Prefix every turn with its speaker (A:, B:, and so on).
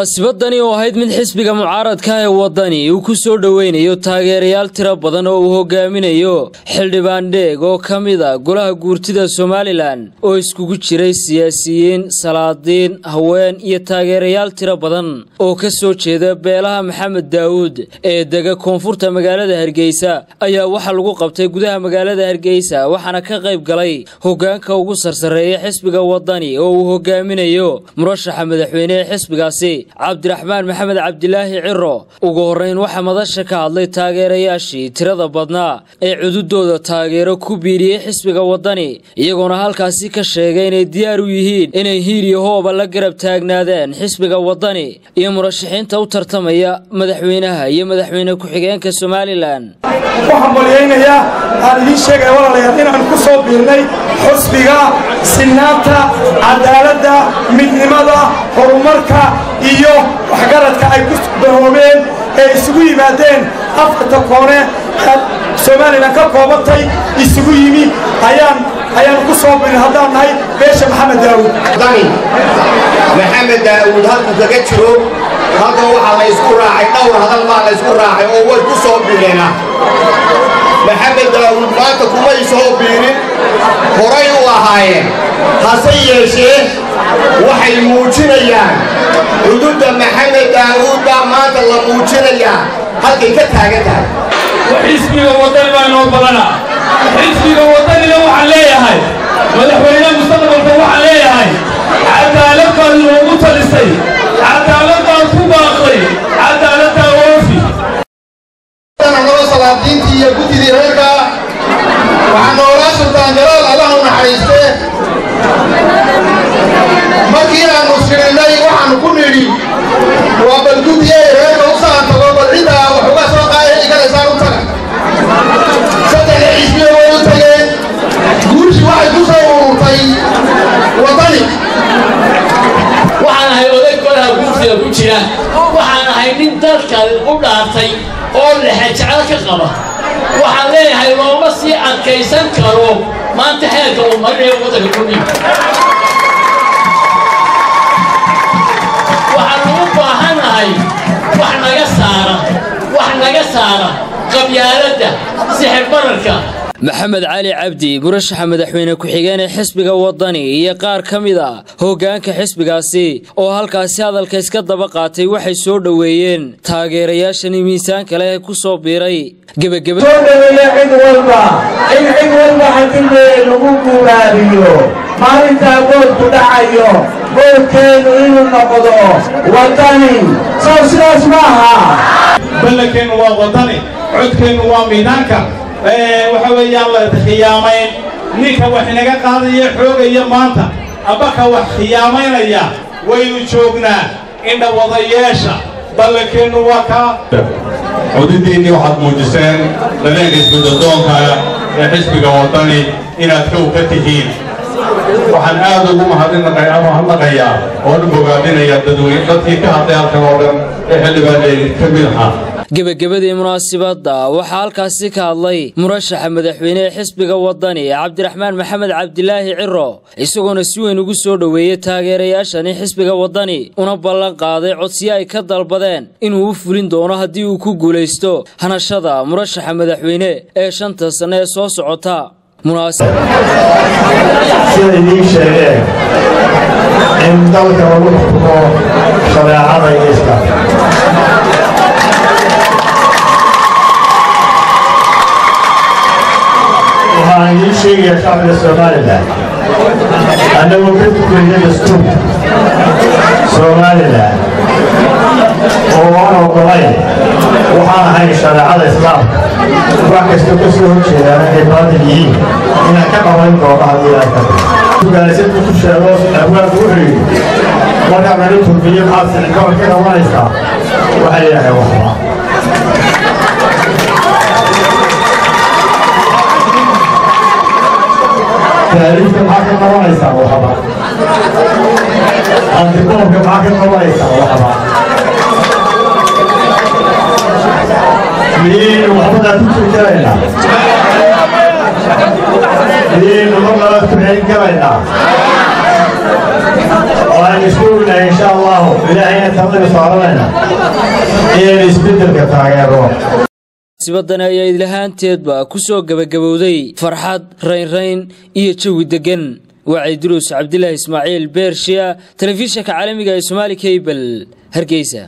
A: munaasabadani oo ahayd mid xisbiga mucaaradka ee waddani uu ku soo dhoweynayo taageerayaal tiro badan oo uu hogaaminayo xildhibaan dheeg oo ka mid a golaha guurtida somalilan oo iskugu jiray siyaasiyiin salaadiin haween iyo taageerayaal tiro badan oo ka soo jeeda beelaha maxamed daawuud ee dega koonfurta magaalada hargeysa ayaa waxaa lagu qabtay gudaha magaalada hargeysa waxaana ka qayb galay hogaanka ugu sarsareeya xisbiga waddani oo uu hogaaminayo murashaxa madaxweyne ee xisbigaasi cabdiraxmaan maxamed cabdilaahi ciro ugu horrayn waxaa madasha ka hadlay taageerayaashii tirada badnaa ee cududooda taageero ku biiriyey xisbiga waddani iyagoona halkaasi ka sheegay inay diyaar u yihiin inay hiir iyo hooba la garab taagnaadeen xisbiga waddani iyo murashaxiinta u tartamaya madaxweynaha iyo madaxweyne ku-xigeenka somalilan
B: waxaan malyaynayaa aan idiin sheegaya walaalayaal inaan ku soo biirnay xusbiga sinnaanta cadaaladda midnimada horumarka iyo waxgaradka ay ku dahoomeen ee isugu yimaadeen afarta koone ee somalilan ka koobantay isugu yimi ayaan ayaanu ku soo birin haddaan nahay beesha maxamed daawuud
C: dani maxamed daawuud halkuu kaga jiro halkan waxaa la ysku raacay dhowr hadal baa la ysku raacay oo way ku soo bireena maxamed daawuud maanta kumay soo biirin horay u ahaayeen hase yeeshee waxay muujinayaan cududda maxamed daawuud baa maanta la muujinayaa halkay ka taagan tahay
D: xisbiga waddani baa inoo badana xisbiga waddanina waxaan leeyahay madaxweyne mustaqbalka waxaan leeyahay cadaalad baad inoogu talisay cadaalad baad ku baaqday cadaaladdaa oofi
C: nolo salaadiintii iyo guddidii reerka waxaa noolaa sultaan jalaal allah u naxariiste markii aanu sirinnay waxaanu ku nidhi waa bal guddiyey reerka u saantago bal ciddaa wax uga soo qaaya igalaysaan u taga saddexda xisbiya way u tageen guushi waxay ku soo ururtay waddani
E: waxaan ahay oday golaha guurtida ku jira waxaan ahay nin dalka u dhaartay oo lexejeclo ka qaba waxaan leeyahay looma sii adkaysan karo maanta xeelka uu marinayo waddanka kudhig waxaan ugu baahannahay wax naga saara wax naga saara qabyaaladda sixir bararka
A: maxamed cali cabdi murashaxa madaxweyne ku-xigeen ee xisbiga waddani iyo qaar ka mid a hoggaanka xisbigaasi oo halkaasi hadalka iska daba qaatay waxay soo dhoweeyeen taageerayaashani miisaanka leh ee ku soo biiray gebageba
F: soo dhoweeya cid walba in cid walba xasillee lagu guuraabiyo maalintaa goodku dhacayo goodkeennu inuu noqdo waddani sow sidaas ma aha
D: ballankeennu waa waddani codkeennu waa miidaanka waxa weeyaan la khiyaamayn ninka wax inaga qaadaya xoogaya maanta abaka wax khiyaamaynaya waynu joognaa indhawadayeesha ballankeennu waa kaa
G: codadiinnii waxaad muujiseen dareenka isbeddeldoonka ee xisbiga waddani inaad kow ka tihiin waxaan aad ugu mahadnaqayaa oona bogaadinayaa dadweyne dadkii ka hadlay halkan oo dhan ee xildhibaanee ka mid ahaa
A: gebagabadii munaasibadda waxaa halkaasi ka hadlay murashaxa madaxweyne ee xisbiga waddani cabdiraxmaan maxamed cabdilaahi ciro isagoona si weyn ugu soo dhoweeyey taageerayaashani xisbiga waddani una ballan qaaday codsiyo ay ka dalbadeen inuu u fulin doono haddii uu ku guulaysto hanashada murashaxa madaxweyne ee shanta sanne ee soo socota
F: sida idiin sheegeen in dalka lagu xukumo shareecada iyo islaamka waxaan idiin sheegayaa shacbiga somalilan annagoo ka tukayna dastuurka somalilan oo aan ogolayn waxaan ahayn shareecada islaamka wax kastoo ka soo horjeedaana ay baadil yihiin inaan ka qabayn doono haddii aan ka gaaladku ku sheego abwaanku wuxuu yidhi markaa nala turbiyo maxaad sicigabal ka qabanaysaa waxay yidhaaheen waxba taariifka maxaa ka qabanaysaa waxba antiqoobka maxaa ka qabanaysaa waxba miyaynu waxbadaa ku jirjaraynaa miyaynu marnaba ku celin karaynaa waan isku ognahay insha allahu ilaahayna talada saaranayna inaynu isbeddelka taageero
A: sibadani ayaa idlahaanteedba ku soo gebagabowday farxad raynrayn iyo jawi deggan wacay duruus cabdilaahi ismaaciil beershiya telefishinka caalamiga ee somaali kabel hargeysa